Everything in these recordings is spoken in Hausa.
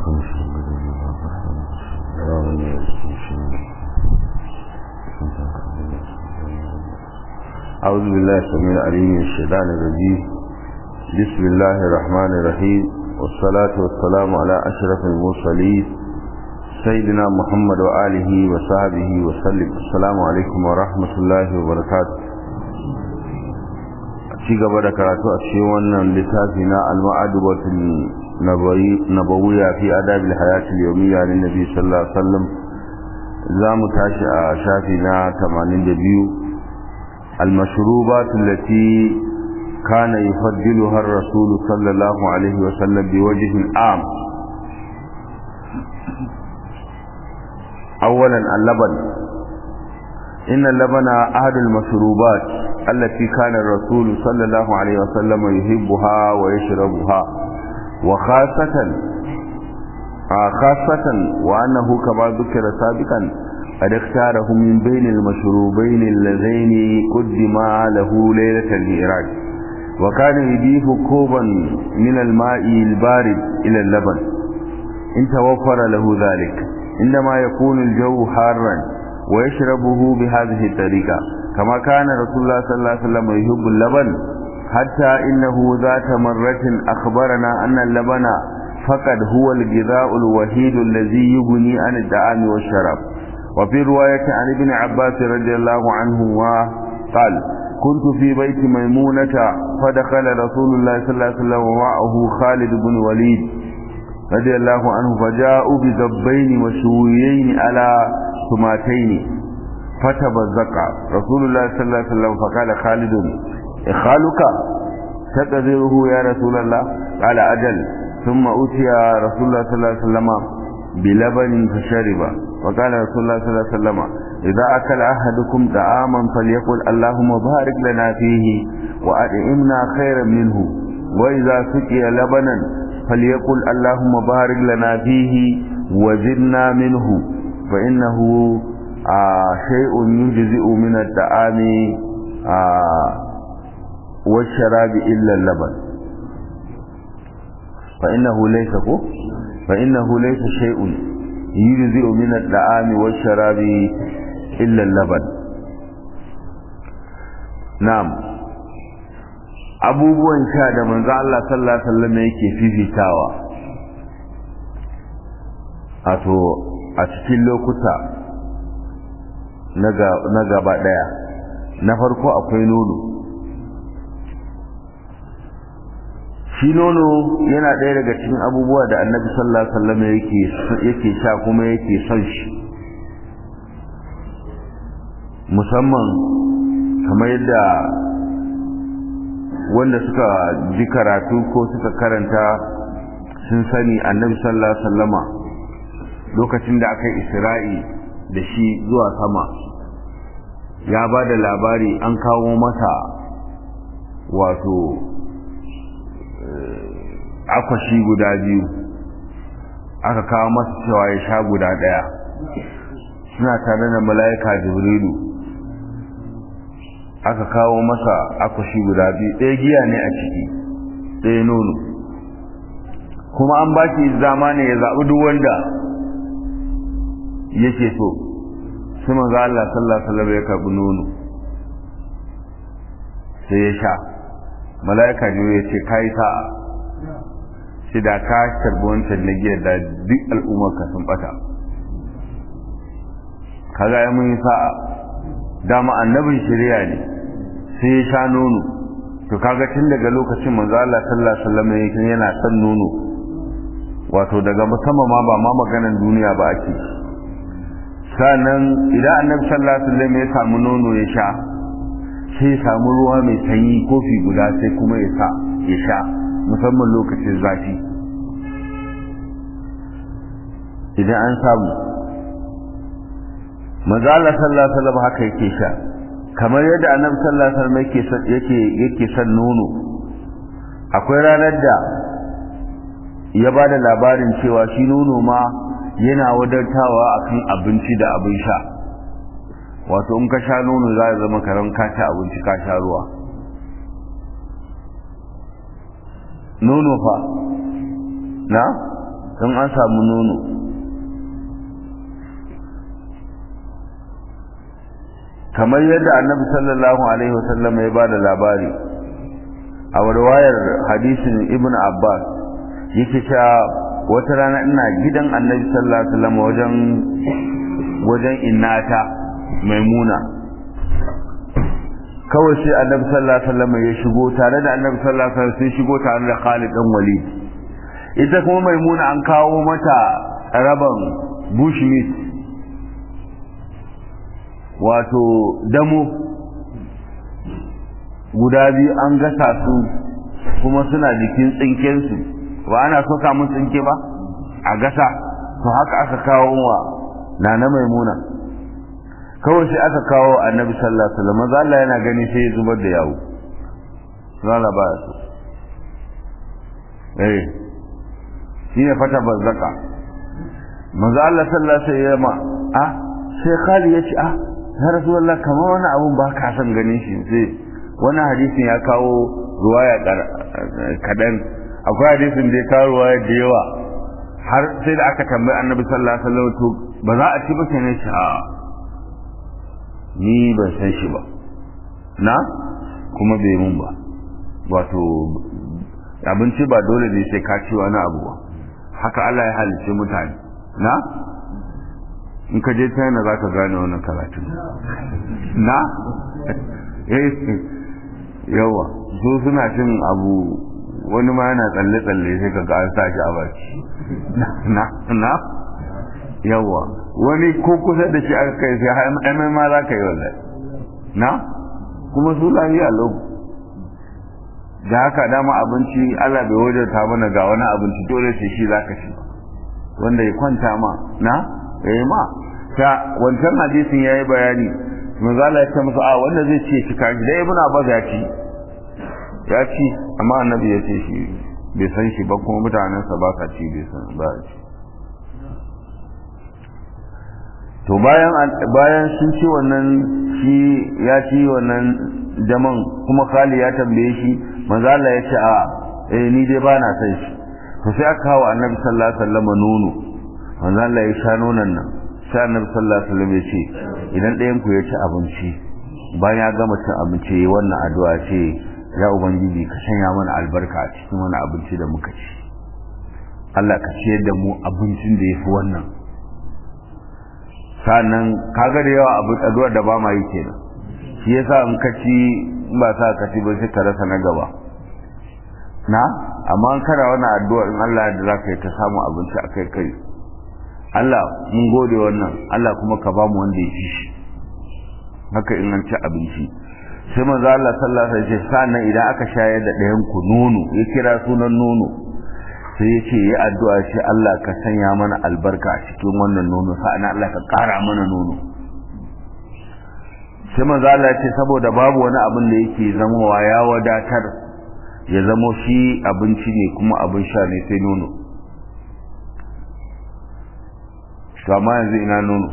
أعوذ بالله السميع العليم من الشيطان الرجيم بسم الله الرحمن الرحيم والصلاة والسلام على أشرف المرسلين سيدنا محمد وآله وصحبه وسلم السلام عليكم ورحمة الله وبركاته ci gaba da karatu a cikin wannan littafi na al-ma'adubatul nabawiyya fi adabil hayatil yawmiyya lin nabi sallallahu alaihi wasallam za mu tashi a shafi na 82 المشروبات التي كان يفضلها الرسول صلى الله عليه وسلم بوجه عام اولا اللبن ان اللبن احد المشروبات التي كان الرسول صلى الله عليه وسلم يحبها ويشربها وخاصة خاصة وأنه كما ذكر سابقا قد اختاره من بين المشروبين اللذين قدما له ليلة الهراج وكان يضيف كوبا من الماء البارد إلى اللبن إن توفر له ذلك عندما يكون الجو حارا ويشربه بهذه الطريقة كما كان رسول الله صلى الله عليه وسلم يحب اللبن حتى إنه ذات مرة أخبرنا أن اللبن فقد هو الغذاء الوحيد الذي يغني عن الطعام والشراب وفي رواية عن ابن عباس رضي الله عنه قال كنت في بيت ميمونة فدخل رسول الله صلى الله عليه وسلم ومعه خالد بن وليد رضي الله عنه فجاءوا بذبين وشويين على سماتين فتبزق رسول الله صلى الله عليه وسلم فقال خالد إخالك تقدره يا رسول الله قال أجل ثم أتي رسول الله صلى الله عليه وسلم بلبن فشرب وقال رسول الله صلى الله عليه وسلم إذا أكل أحدكم طعاما فليقل اللهم بارك لنا فيه وأطعمنا خيرا منه وإذا سقي لبنا فليقل اللهم بارك لنا فيه وزدنا منه فإنه آه شيء يجزئ من الطعام آه والشراب إلا اللبن فإنه ليس فإنه ليس شيء يجزئ من الطعام والشراب إلا اللبن نعم abubuwan sha da manzo Allah sallallahu alaihi wasallam yake fifitawa wato a cikin lokuta na gaba daya na farko akwai nono shi nono yana ɗaya daga cikin abubuwa da annabi sallallahu alaihi wasallam yake yake sha kuma yake son shi musamman kamar yadda wanda suka ji karatu ko suka karanta sun sani annabi sallallahu alaihi wasallama lokacin da aka yi isra'i da shi zuwa sama ya ba da labari an kawo masa wato akwashi guda biyu aka kawo masa cewa ya sha guda ɗaya suna tare da mala'ika jibrilu aka kawo masa akwashi guda biyu ɗaya giya ne a ciki ɗaya nono kuma an ba shi zama ne ya zaɓi duk wanda yake so sai manzo Allah sallallahu alaihi wasallam ya karɓi nono sai ya sha mala'ika jibrilu ya ce kai sa'a shi da ka karbi wancan na giya da duk al'ummar ka sun bata kaga ya mun sa'a dama annabin shari'a ne sai ya sha nono to kaga tun daga lokacin manzo Allah sallallahu alaihi wasallam yake yana son nono wato daga sama ma ba ma maganan duniya ba ake sannan idan annabi sallallahu alaihi wasallam ya samu nono ya sha sai ya samu ruwa mai sanyi kofi guda sai kuma ya sa ya sha musamman lokacin zafi idan an samu maza Allah sallallahu alaihi wasallam haka yake sha kamar yadda annabi sallallahu alaihi wasallam yake yake yake son nono akwai ranar da ya ba da labarin cewa shi nono ma yana wadantawa akan abinci da abin sha wato in ka sha nono za ya zama karan ka ci abinci ka sha ruwa nono fa na don an samu nono kamar yadda annabi sallallahu alaihi wasallam ya ba da labari a warwayar hadisin ibn abbas yake cewa wata rana ina gidan annabi sallallahu alaihi wasallam wajen wajen innata maimuna kawai sai annabi sallallahu alaihi wasallam ya shigo tare da annabi sallallahu alaihi wasallam sai shigo tare da Khalid dan Walid ita kuma maimuna an kawo mata raban bushmeat wato damo guda biyu an gasa su kuma suna jikin tsinkensu ba ana soka mun tsinke ba a gasa to haka aka kawo wa nana maimuna kawai sai aka kawo annabi sallallahu alaihi wasallam maza Allah yana gani sai ya zubar da yawo zalla ba su eh shine fata bazzaka maza Allah sallallahu alaihi wasallam ah sai Khalid ya ce ah ya rasulullah kamar wani abun ba ka san ganin shi sai wani hadisin ya kawo ruwaya kadan akwai hadisin da ya kawo ruwaya da yawa har sai da aka tambayi annabi sallallahu alaihi wasallam to ba za a ci ba kenan shi a ni ban san shi ba na kuma bai mun ba wato abinci ba dole ne sai ka ci wani abu ba haka Allah ya halice mutane na in ka je China za ka gane wannan karatu na eh yawa su suna cin abu wani ma yana tsalle-tsalle sai ka ga an sa shi a baki na na yawa wani ko kusa da shi aka kai sai har ma za ka yi wallahi na kuma su lafiya lau da haka dama abinci Allah bai wajata mana ga wani abinci dole sai shi za ka ci wanda ya kwanta ma na eh ma ta wancan hadisin yayi bayani manzo Allah ya ce musu a wanda zai ce shi kaji dai ibn Abbas ya ci ya ci amma annabi ya ce shi bai san shi ba kuma mutanensa ba sa ci bai san ba ci to bayan bayan sun ci wannan shi ya ci wannan jaman kuma Khali ya tambaye shi manzo Allah ya ce a eh ni dai ba na san shi to sai aka kawo annabi sallallahu alaihi wasallam nono manzo Allah ya sha nonon nan sai annabi sallallahu alaihi wasallam ya ce idan ɗayan ku ya ci abinci bayan ya gama cin abinci yayi wannan addu'a ce ya ubangiji ka sanya mana albarka a cikin wani abinci da muka ci Allah ka ciyar da mu abincin da yafi wannan sannan kaga da yawa abu addu'ar da ba ma yi kenan shi yasa in ka ci ba sa ka ci ba sai ka rasa na gaba na amma an kara wannan addu'a in Allah ya da ka yi ta samu abinci akai kai Allah mun gode wannan Allah kuma ka ba mu wanda ya ci shi haka in an ci abinci sai manzo Allah sallallahu alaihi wasallam sannan idan aka shayar da ɗayan ku nono ya kira sunan nono sai ya ce ya addu'a shi Allah ka sanya mana albarka a cikin wannan nono sa'an Allah ka ƙara mana nono sai manzo Allah ce saboda babu wani abin da yake zamowa ya wadatar ya zamo shi abinci ne kuma abin sha ne sai nono to amma yanzu ina nono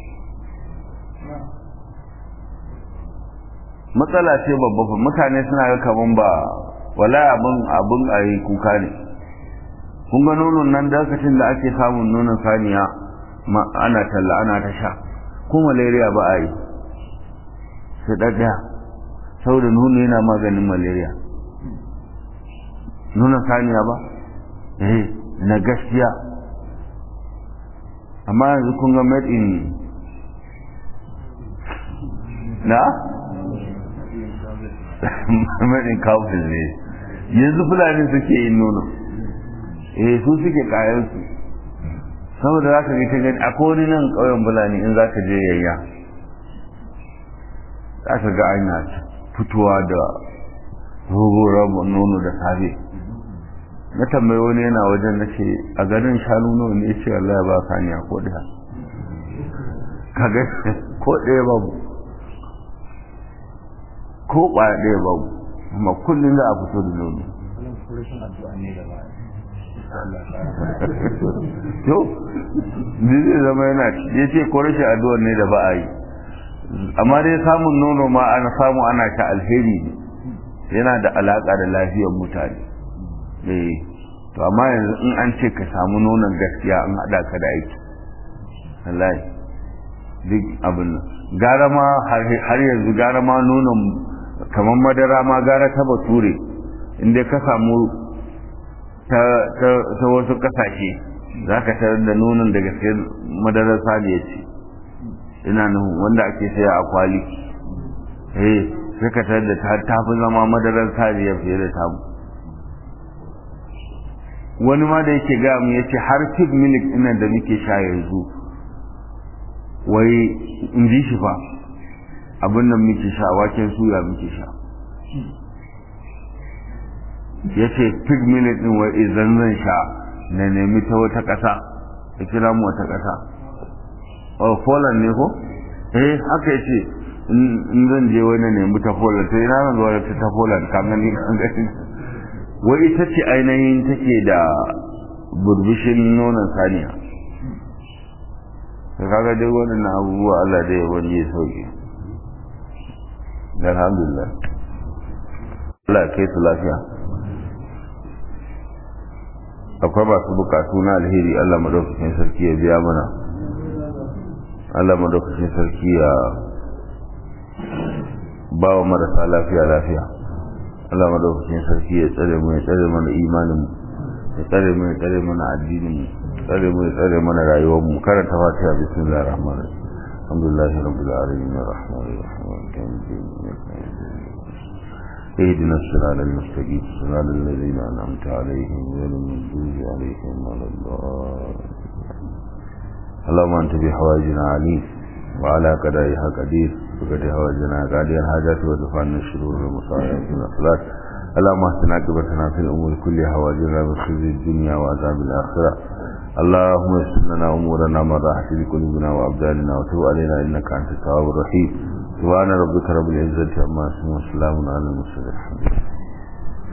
matsala ce babba fa mutane suna ga kaman ba wala abin abin ayi kuka ne kun ga nonon nan dakacin da ake samun nonon saniya ana talla ana ta sha ko malaria ba a yi sai ɗaɗɗaya saboda nono yana maganin malaria nonon saniya ba eh na gaskiya amma yanzu kun ga made in na made in kafin ne yanzu fulani suke yin nono eh su suke kayansu saboda za ka ga ta gani akwai wani nan ƙauyen fulani in za ka je yayya za ka ga ana fitowa da rogo nono da safe na tambayi wani yana wajen na ce a garin shanu nawa ne ce Allah ba saniya ko ɗaya kaga ko ɗaya babu ko ɓaya ɗaya babu amma kullum za a fito da nono to ni zai zama yana ya ce ko rashin addu'ar ne da ba a yi amma dai samun nono ma ana samu ana ta alheri ne yana da alaƙa da lafiyar mutane eh to amma yanzu in an ce ka samu nonon gaskiya an haɗa ka da aiki wallahi duk abin nan gara ma har yanzu gara ma nonon kamar madara ma gara ta bature inda ka samu ta wasu kasashe za ka tarar da nonon da gaske madarar saniya ce ina nuhu wanda ake saya a kwali eh sai ka tarar da ta fi zama madarar saniya fiye da tamu wani ma da yake gaya mu yace har pig milk ina da muke sha yanzu wai in ji shi fa abin nan muke sha waken suya muke sha ya ce pig milk din wai idan zan sha na nemi ta wata ƙasa ya kira mu wata ƙasa oh Poland ne ko eh haka ya ce in zan je wani nemi ta Poland to ina zan zuwa ta Poland kan gani kan gani wai ita ce ainihin take da burbushin nonon saniya ka kaga dai waɗannan abubuwa Allah da ya wani ya sauke alhamdulillah Allah ya kai su lafiya akwai masu bukatu na alheri Allah madaukakin sarki ya biya mana Allah madaukakin sarki ya ba wa marasa lafiya lafiya Allah madaukakin sarki ya tsare mu ya tsare mana imanin mu ya tsare mu ya tsare mana addinin mu tsare mu ya tsare mana rayuwar mu karanta fatiha bismillahir rahmanir rahim alhamdulillahi rabbil alamin arrahmanir rahim maliki yawmiddin اهدنا الصراط المستقيم صراط الذين انعمت عليهم غير المغضوب عليهم ولا الضالين اللهم انت بحوائجنا عليم وعلى قدرها قدير بقد حوائجنا قادر الحاجات ودفعنا الشرور والمصائب من الاخلاق اللهم اهدنا عاقبتنا في الامور كلها واجرنا من خزي الدنيا وعذاب الاخره اللهم يسر لنا امورنا من راحه لقلوبنا وابداننا وتب علينا انك انت التواب الرحيم سبحان ربك رب العزه عما يصفون وسلام على المرسلين الحمد لله